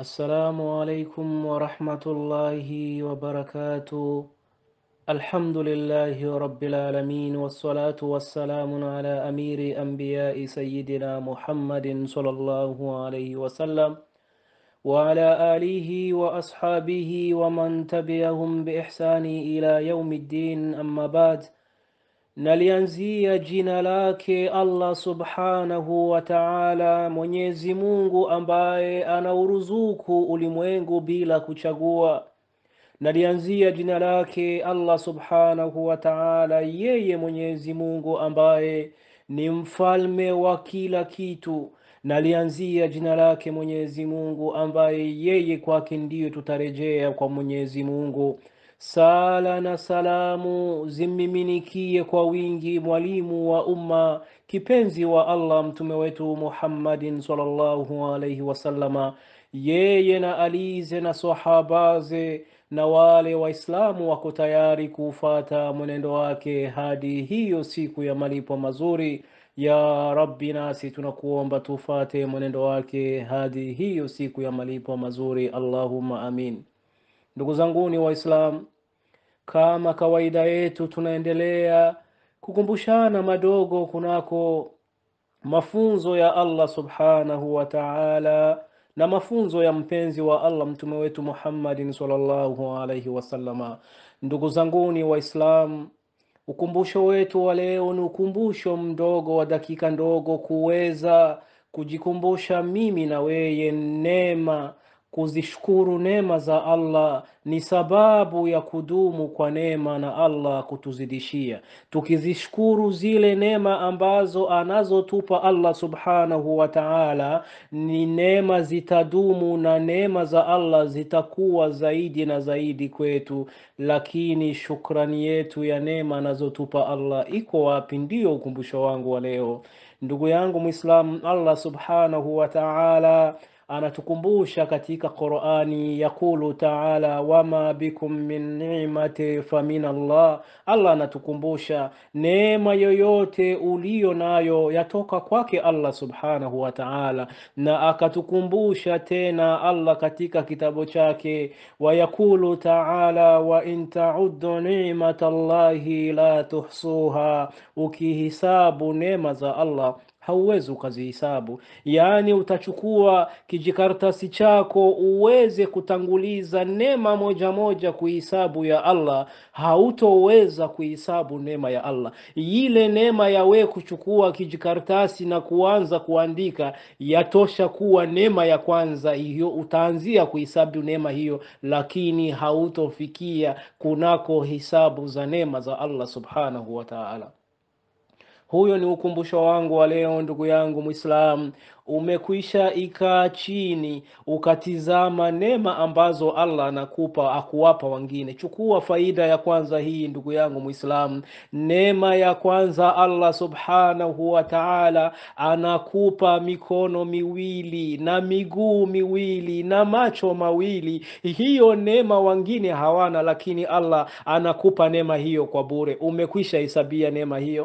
السلام عليكم ورحمة الله وبركاته الحمد لله رب العالمين والصلاة والسلام على أمير أنبياء سيدنا محمد صلى الله عليه وسلم وعلى آله وأصحابه ومن تبعهم بإحسان إلى يوم الدين أما بعد nalianzia jina lake allah subhanahu wa taala mwenyezi mungu ambaye anauruzuku ulimwengu bila kuchagua nalianzia jina lake allah subhanahu wa taala yeye mwenyezi mungu ambaye ni mfalme wa kila kitu nalianzia jina lake mwenyezi mungu ambaye yeye kwake ndiyo tutarejea kwa mwenyezi mungu sala na salamu zimmiminikie kwa wingi mwalimu wa umma kipenzi wa allah mtume wetu muhammadin salllahu alaihi wasallama yeye na alize na sahabaze na wale waislamu wako tayari kuufata mwenendo wake hadi hiyo siku ya malipo mazuri ya rabbi nasi tunakuomba tufate mwenendo wake hadi hiyo siku ya malipo mazuri allahumma amin ndugu zanguni waislam kama kawaida yetu tunaendelea kukumbushana madogo kunako mafunzo ya allah subhanahu wa taala na mafunzo ya mpenzi wa allah mtume wetu muhammadin salllahu alaihi wasallama ndugu zanguni waislam ukumbusho wetu wa leo ni ukumbusho mdogo wa dakika ndogo kuweza kujikumbusha mimi na weye neema kuzishukuru neema za allah ni sababu ya kudumu kwa neema na allah kutuzidishia tukizishukuru zile neema ambazo anazotupa allah subhanahu wa taala ni neema zitadumu na neema za allah zitakuwa zaidi na zaidi kwetu lakini shukrani yetu ya neema anazotupa allah iko wapi ndiyo ukumbusho wangu wa leo ndugu yangu mwislamu allah subhanahu wa taala anatukumbusha katika qurani yaqulu taala wama bikum min nimati famin allah allah anatukumbusha neema yoyote uliyo nayo yatoka kwake allah subhanahu wa taala na akatukumbusha tena allah katika kitabu chake wayaqulu taala wain taudu nimata llahi la tuhsuha ukihisabu neema za allah hauwezi ukazihisabu yaani utachukua kijikaratasi chako uweze kutanguliza neema moja moja kuhisabu ya allah hautoweza kuhisabu neema ya allah ile neema ya we kuchukua kijikaratasi na kuanza kuandika yatosha kuwa neema ya kwanza hiyo utaanzia kuhisabu neema hiyo lakini hautofikia kunako hisabu za neema za allah subhanahu wa taala huyo ni ukumbusho wangu wa leo ndugu yangu mwislamu umekwisha ikaa chini ukatizama neema ambazo allah anakupa akuwapa wengine chukua faida ya kwanza hii ndugu yangu mwislamu neema ya kwanza allah subhanahu wa taala anakupa mikono miwili na miguu miwili na macho mawili hiyo neema wengine hawana lakini allah anakupa neema hiyo kwa bure umekwisha hesabia neema hiyo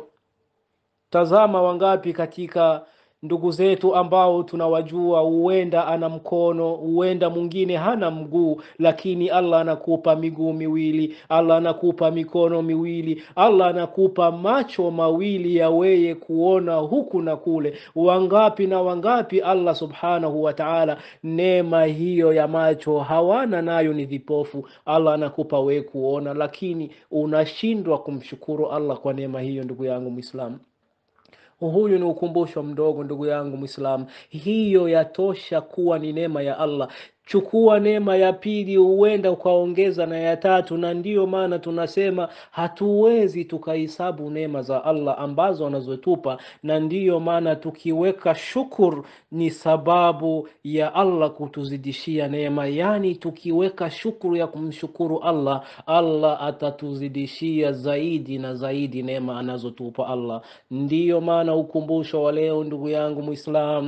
tazama wangapi katika ndugu zetu ambao tunawajua huenda ana mkono huenda mwingine hana mguu lakini allah anakupa miguu miwili allah anakupa mikono miwili allah anakupa macho mawili ya weye kuona huku na kule wangapi na wangapi allah subhanahu wa taala neema hiyo ya macho hawana nayo ni vipofu allah anakupa wee kuona lakini unashindwa kumshukuru allah kwa neema hiyo ndugu yangu mwislamu huyu ni ukumbusho mdogo ndugu yangu mwislamu hiyo yatosha kuwa ni neema ya allah chukua neema ya pili huenda ukaongeza na ya tatu na ndiyo maana tunasema hatuwezi tukahesabu neema za allah ambazo anazotupa na ndiyo maana tukiweka shukur ni sababu ya allah kutuzidishia neema yaani tukiweka shukuru ya kumshukuru allah allah atatuzidishia zaidi na zaidi neema anazotupa allah ndiyo maana ukumbusho wa leo ndugu yangu mwislam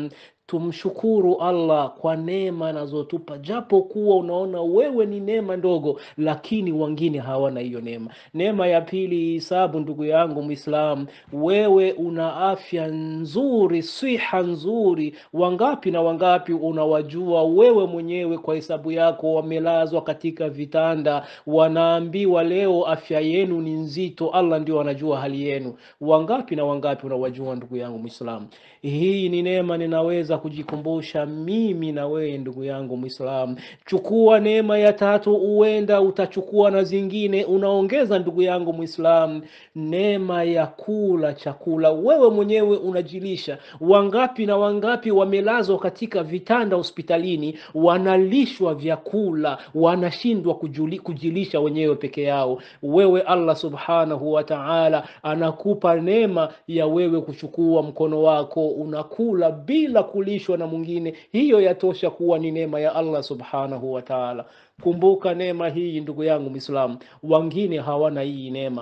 tumshukuru Allah kwa neema anazotupa, japo kuwa unaona wewe ni neema ndogo, lakini wengine hawana hiyo neema. Neema ya pili, hisabu, ndugu yangu Muislam, wewe una afya nzuri, siha nzuri. Wangapi na wangapi unawajua wewe mwenyewe kwa hesabu yako, wamelazwa katika vitanda, wanaambiwa leo afya yenu ni nzito. Allah ndio anajua hali yenu. Wangapi na wangapi unawajua, ndugu yangu Muislam? Hii ni neema ninaweza kujikumbusha mimi na wewe ndugu yangu Muislamu. Chukua neema ya tatu, uenda utachukua na zingine, unaongeza ndugu yangu Muislamu, neema ya kula chakula, wewe mwenyewe unajilisha. Wangapi na wangapi wamelazwa katika vitanda hospitalini, wanalishwa vyakula, wanashindwa kujuli, kujilisha wenyewe peke yao. Wewe Allah subhanahu wa ta'ala anakupa neema ya wewe kuchukua mkono wako unakula bila kulishwa na mwingine. Hiyo yatosha kuwa ni neema ya Allah subhanahu wa ta'ala. Kumbuka neema hii ndugu yangu Muislamu, wengine hawana hii neema.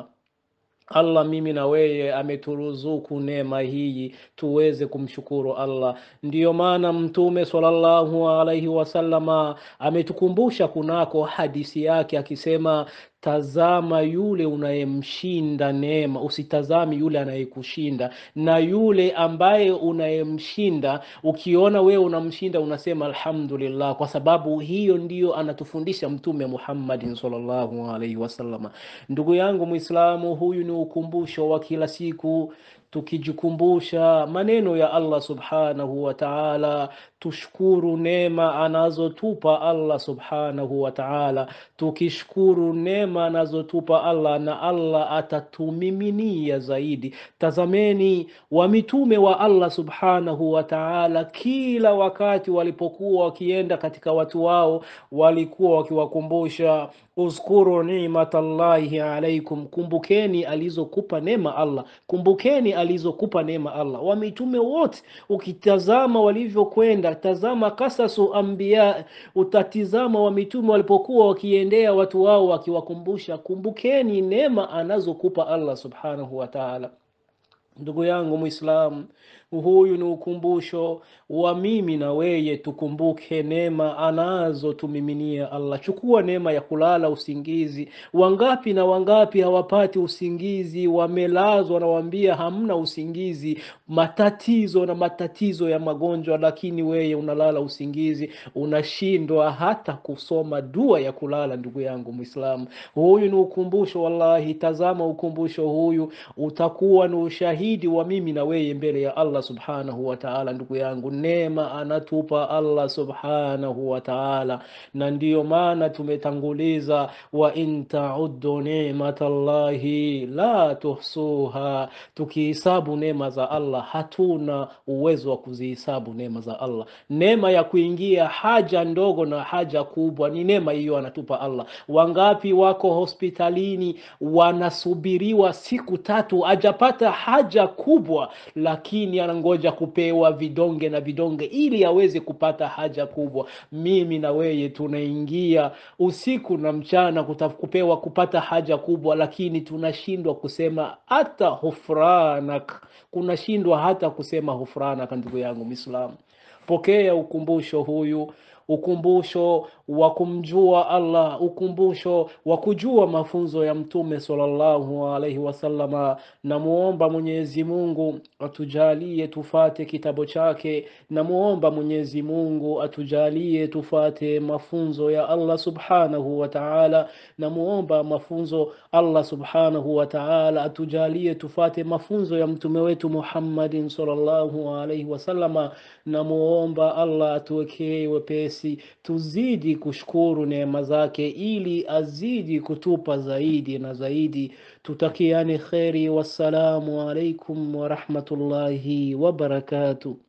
Allah mimi na wewe ameturuzuku neema hii tuweze kumshukuru Allah. Ndiyo maana Mtume sallallahu alaihi wasallama ametukumbusha kunako hadisi yake akisema, tazama yule unayemshinda neema, usitazami yule anayekushinda. Na yule ambaye unayemshinda, ukiona wewe unamshinda, unasema alhamdulillah, kwa sababu hiyo ndiyo anatufundisha Mtume Muhammadin sallallahu alaihi wasallama. Ndugu yangu Muislamu, huyu ni ukumbusho wa kila siku tukijikumbusha maneno ya Allah subhanahu wa ta'ala, tushukuru neema anazotupa Allah subhanahu wa ta'ala. Tukishukuru neema anazotupa Allah, na Allah atatumiminia zaidi. Tazameni wa mitume wa Allah subhanahu wa ta'ala, kila wakati walipokuwa wakienda katika watu wao, walikuwa wakiwakumbusha uzkuru nimatallahi alaikum, kumbukeni alizokupa neema Allah, kumbukeni alizokupa neema Allah. Wa mitume wote ukitazama walivyokwenda, tazama kasasu anbiya, utatizama wa mitume walipokuwa wakiendea watu wao wakiwakumbusha, kumbukeni neema anazokupa Allah subhanahu wa ta'ala. Ndugu yangu Muislamu, huyu ni ukumbusho wa mimi na weye, tukumbuke neema anazotumiminia Allah. Chukua neema ya kulala usingizi. Wangapi na wangapi hawapati usingizi, wamelazwa, nawaambia hamna usingizi, matatizo na matatizo ya magonjwa, lakini weye unalala usingizi, unashindwa hata kusoma dua ya kulala. Ndugu yangu Muislamu, huyu ni ukumbusho wallahi. Tazama ukumbusho huyu, utakuwa ni ushahidi wa mimi na weye mbele ya Allah subhanahu wa ta'ala. Ndugu yangu, neema anatupa Allah subhanahu wa ta'ala, na ndiyo maana tumetanguliza wa in ta'uddu ni'matallahi la tuhsuha. Tukihisabu neema za Allah hatuna uwezo wa kuzihisabu neema za Allah. Neema ya kuingia haja ndogo na haja kubwa ni neema hiyo anatupa Allah. Wangapi wako hospitalini wanasubiriwa siku tatu, ajapata haja kubwa, lakini anangoja kupewa vidonge na vidonge ili aweze kupata haja kubwa. Mimi na weye tunaingia usiku na mchana kuta, kupewa kupata haja kubwa, lakini tunashindwa kusema hata hufranak, kunashindwa hata kusema hufranak. Ndugu yangu Muislamu, pokea ukumbusho huyu ukumbusho wa kumjua Allah, ukumbusho wa kujua mafunzo ya Mtume sallallahu alaihi wasallama. Namuomba Mwenyezi Mungu atujalie tufate kitabu chake. Namuomba Mwenyezi Mungu atujalie tufate mafunzo ya Allah subhanahu wa ta'ala. Namuomba mafunzo Allah subhanahu wa ta'ala atujalie tufate mafunzo ya mtume wetu Muhammadin sallallahu alaihi wasallama. Namuomba Allah atuwekee wepesi tuzidi kushukuru neema zake ili azidi kutupa zaidi na zaidi. Tutakiane kheri. Wassalamu alaikum warahmatullahi wabarakatuh.